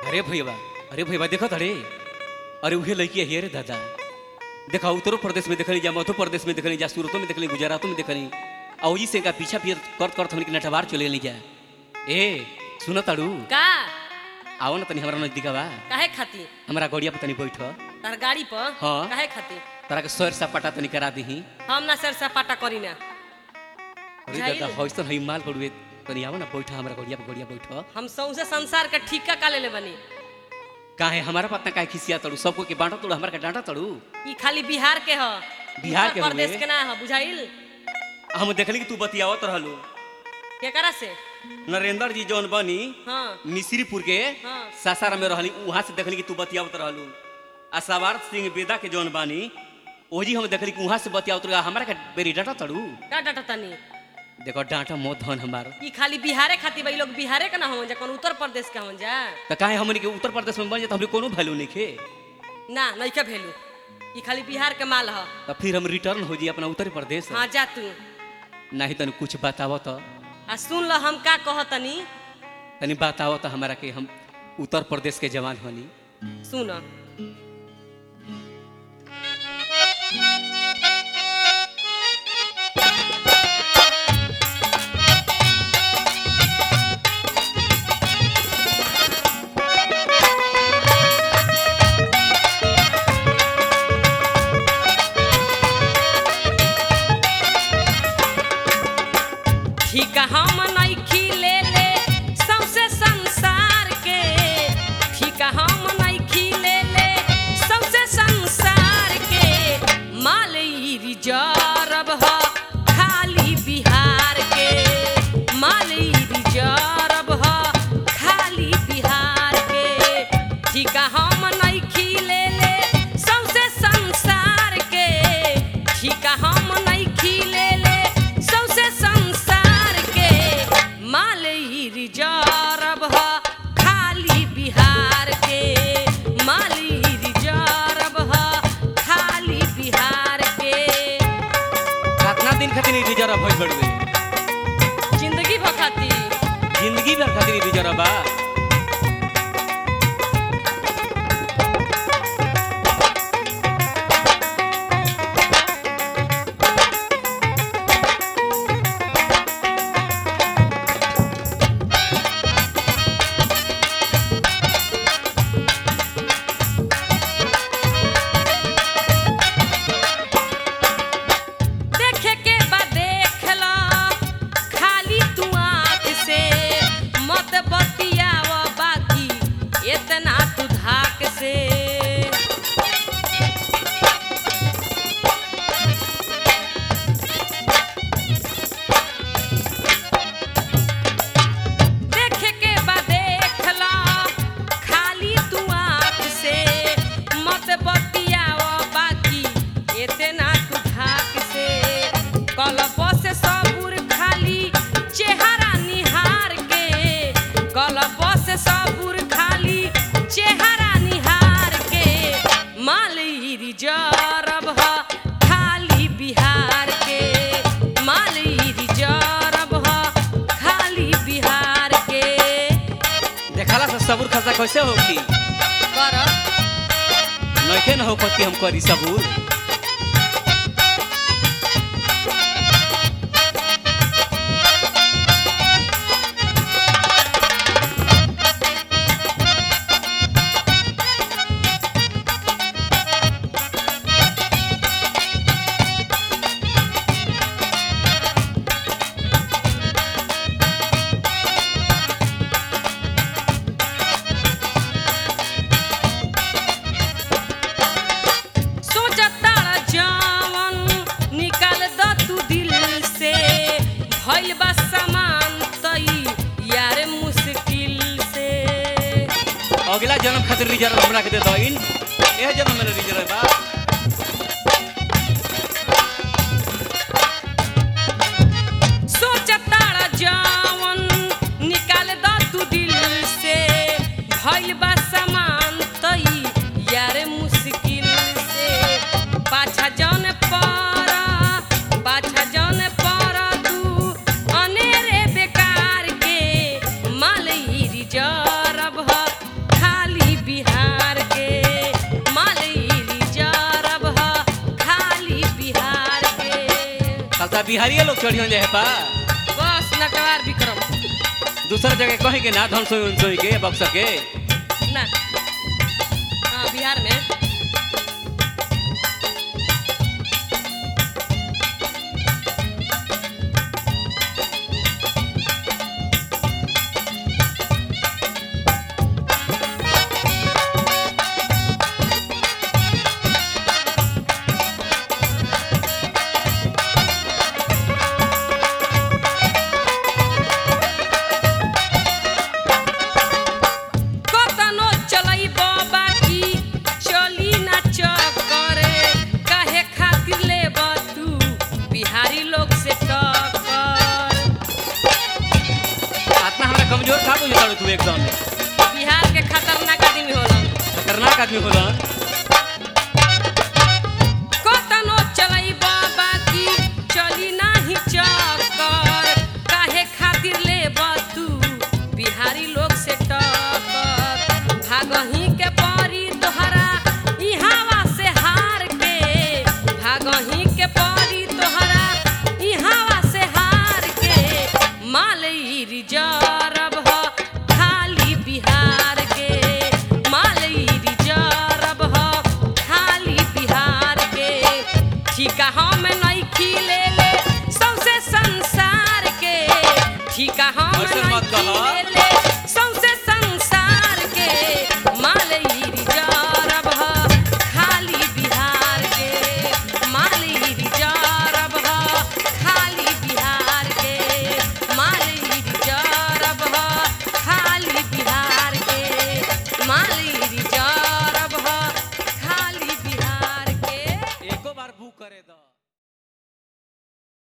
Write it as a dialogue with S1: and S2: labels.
S1: अरे भैया अरे भैया देखो अरे अरे उहे लड़की है रे दादा देखा उत्तर प्रदेश में देखनी जा मध्य प्रदेश में देखनी जा सूरतों में देखनी गुजरातों में देखनी और जी से का पीछा पीछे करत करत हमनी के नटवार चले ली जा ए सुन ताड़ू
S2: का
S1: आओ ना तनी हमरा नजदीक बा
S2: काहे खातिर
S1: हमरा गड़िया पे तनी बैठ
S2: तार गाड़ी पर
S1: हाँ।
S2: काहे खातिर
S1: तोरा के सर सपाटा तनी करा दीही
S2: हम ना सर सपाटा करी ना
S1: अरे
S2: बुझाइल?
S1: दादा हौसन है माल पड़ुए तनी आओ ना बैठ हमरा गड़िया पे गड़िया बैठ
S2: हम सौसे संसार का ठीका का लेले बनी
S1: काहे हमारा पतना काहे खिसिया तड़ू सबको के बांटा तड़ू हमरा के डांटा तड़ू
S2: ई खाली बिहार के ह
S1: बिहार
S2: उत्तर
S1: के
S2: प्रदेश
S1: हउए?
S2: के ना ह बुझाइल
S1: हम देखली कि तू बतियावत रहलू
S2: केकरा से
S1: नरेंद्र जी जौन बनी
S2: हाँ
S1: मिश्रीपुर के
S2: हाँ।
S1: सासाराम में रहली वहां से देखली कि तू बतियावत रहलू आ सवार सिंह बेदा के जौन बानी ओजी हम देखली कि वहां से बतियावत रहा हमरा के बेरी डांटा तड़ू
S2: का डाटा तनी
S1: देखो डांटा मो धन हमार
S2: ई खाली बिहारे खातिर भाई लोग बिहारे के ना होवन जा कौन उत्तर प्रदेश के होवन जा
S1: तो काहे हमनी के उत्तर प्रदेश में बन जाए तो हमरे कोनो वैल्यू नहीं खे
S2: ना नइका भेलू ई खाली बिहार के माल ह
S1: तो फिर हम रिटर्न हो जी अपना उत्तर प्रदेश
S2: हाँ जा तू
S1: नहीं तनी कुछ बतावो तो
S2: आ सुन ल हम का कहतनी
S1: तनी बतावो तो हमारा के हम उत्तर प्रदेश के जवान होनी
S2: सुन ठीक हम नइखी ले ले सौसे संसार के ठीक हम नइखी ले ले सौसे संसार के माल ई रिजर्व ह खाली बिहार के माल ई रिजर्व ह खाली बिहार के ठीक हम नइखी ले ले सौसे संसार के ठीक हम नइखी ले ले सौसे संसार के माल ई रिजर्व ह खाली बिहार के माल ई रिजर्व ह खाली बिहार के
S1: कितना दिन खातिर रिजर्व भइल बड़वे
S2: जिंदगी भखती
S1: जिंदगी भर खातिर रिजर्व बा
S2: देखे के बा देख ल खाली तू आँख से मत बतियाव बाकी इतना तू धाक से देखे के बा देख ल खाली तू आँख से मत बतियाव बाकी इतना तू धाक से कलप से सबूर खाली चेहरा निहार के कलप से सबूर खाली चेहरा निहार के माल ई रिजर्व ह खाली बिहार के माल ई रिजर्व ह खाली बिहार के
S1: देखाला से सबूर खसा कैसे होगी
S2: कर
S1: नइखे न हो कि हम करी सबूर
S2: सोचता जवन निकाल द तू दिल से भइल बा सामान तई यार मुश्किल से
S1: अगला जन्म खातिर रिजर्व हमरा के दे दइन एह जन्म में रिजर्व बा
S2: सोचता जवन निकाल द तू दिल से भइल बा सामान तई यार मुश्किल से पाछा जन पर पाछा जन पर तू अनेरे बेकार के माल ई रिजर्व ह
S1: बिहारी लोग चढ़ियों जाए पा
S2: बस नटवार विक्रम
S1: दूसरा जगह कहीं के ना धन सोई सोई के बक्सर के
S2: ना हाँ बिहार में कतनो चलई बाकी चली ना चक्करे काहे खातिर ले तू बिहारी लोग से टक्कर
S1: आत्मा हमारा कमजोर था बुझे तू एकदम
S2: बिहार के खतरनाक आदमी होलन
S1: खतरनाक आदमी होला
S2: कतनो चलई बाकी चली नाही चक्कर काहे खातिर ले तू बिहारी लोग से टक्कर भागही के परी तोहरा इहावा से हार के भागही के परी तोहरा इहावा से हार के मालई रिजर्व ह खाली बिहार के मालई रिजर्व ह खाली बिहार के ठीका हम नइखी ले ले सौसे संसार के ठीका हम
S1: ऐसे मत
S2: नइखी
S1: कहा।
S2: ले ले सौसे संसार के मालई रिजर्व ह खाली बिहार के मालई रिजर्व ह खाली बिहार के मालई रिजर्व ह खाली बिहार के मालई रिजर्व ह खाली बिहार के
S1: एको बार बुक करे दो